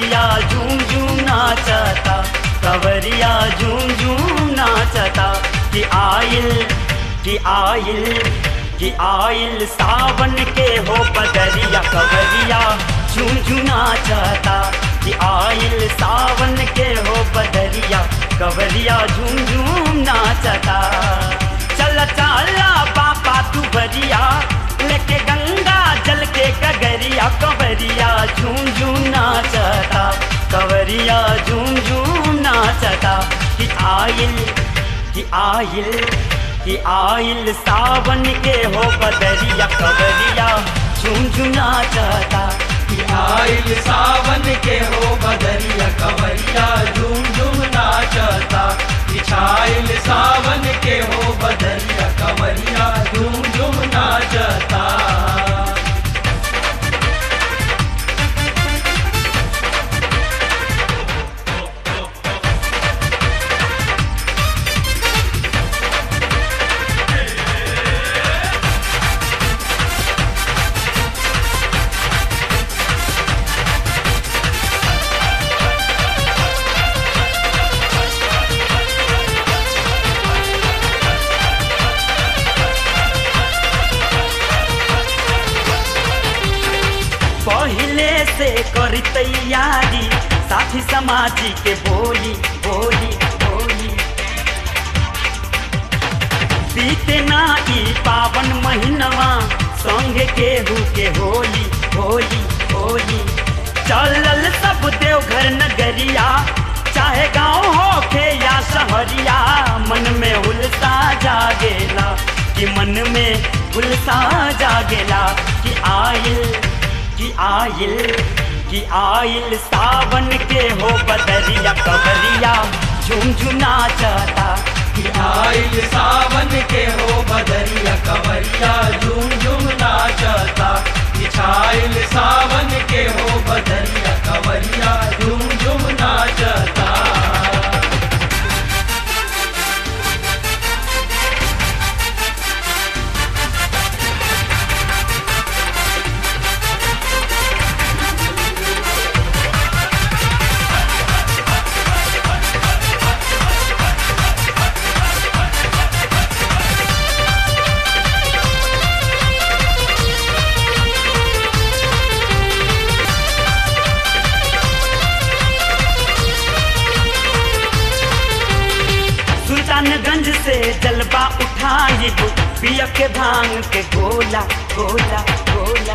कवरिया झूम झूम नाचता कवरिया झूम झूम नाचता कि आइल कि आइल कि आइल सावन के हो बदरिया कवरिया झूम झूम नाचता कि आइल सावन के हो बदरिया कवरिया झूम झूम नाचता चल चाला पापा तू बरिया लेके गंगा जल के कगरिया कवरिया झूम झूम नाचता कवरिया झूम झूम नाचता कि आइल कि आइल कि आइल सावन के हो बदरिया कवरिया झूम झूम नाचता कि आइल सावन के हो बदरिया कवरिया झूम झूम नाचता बिछाइल सावन के हो बदरिया कवरिया झूम झूम नाचता पहले से कर तैयारी साथी समाजी के बोली बोली बोली बीते ना ई पावन महीनवा संग केहू के होली होली होली चलल सब देवघर नगरिया चाहे गांव होखे या शहरिया मन में उल्सा जागेला कि मन में उल्सा जागेला कि आइल कि आइल कि आइल सावन के हो बदरिया कवरिया झुमझुना चाहता कि आइल सावन के हो बदरिया कवरिया झूम झूम नाचता बिछाइल सावन के हो बदरिया कवरिया झूम झूम नाचता सुल्तानगंज से जलवा उठाई पिया के भांग के गोला गोला गोला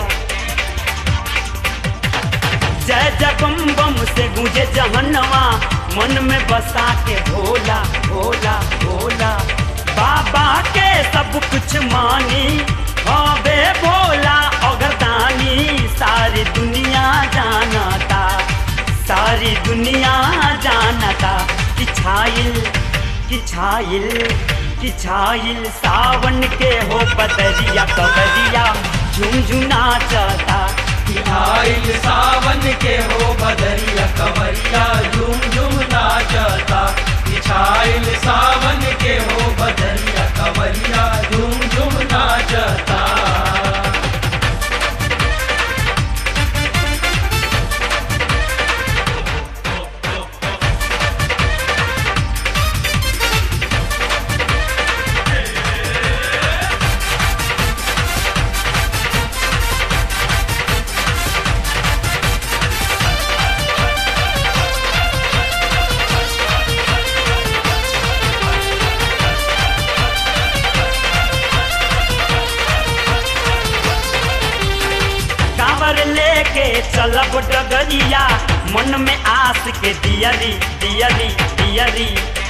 जय जय बम बम से गूंजे जहनवा मन में बसा के भोला भोला भोला बाबा के सब कुछ मानी हवे भोला अगरदानी सारी दुनिया जानता सारी दुनिया जानता कि छाइल कि छाइल कि छाइल सावन के हो बदरिया कबरिया झुमझुना चाहता कि आइल सावन के हो बदरिया कवरिया झूम झूम नाचता बिछाइल सावन के हो बदरिया कवरिया झूम झूम नाचता कांवर लेके चलब डगरिया मन में आस के दियरी दियरी दियरी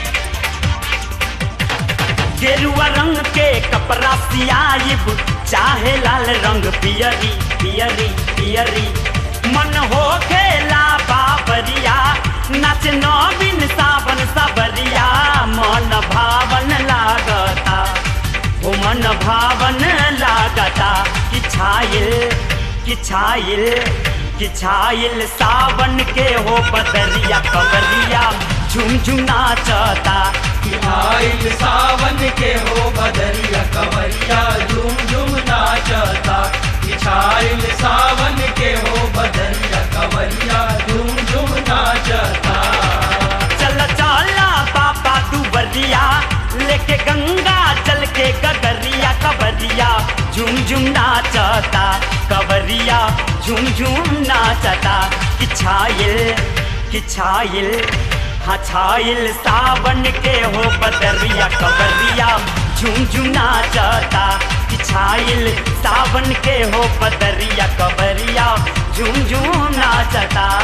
गेरुआ रंग के कपड़ा सियाइब चाहे लाल रंग पियरी पियरी पियरी मन हो खेला बाबरिया नाच नवीन सावन सबरिया मन भावन लागता ओ मन भावन लागता कि छाइल कि छाइल कि छाइल सावन के हो बदरिया कबरिया झुमझुना चाहता कि आइल सावन के हो बदरिया कवरिया झूम झूम नाचता बिछाइल सावन के हो बदरिया कवरिया झूम झूम झुम झुम नाचता कवरिया झुम झुम नाचता कि छाइल कि छाइल हाँ छाइल सावन के हो बदरिया कवरिया झुम झुम नाचता कि छाइल सावन के हो बदरिया कवरिया झुम झुम नाचता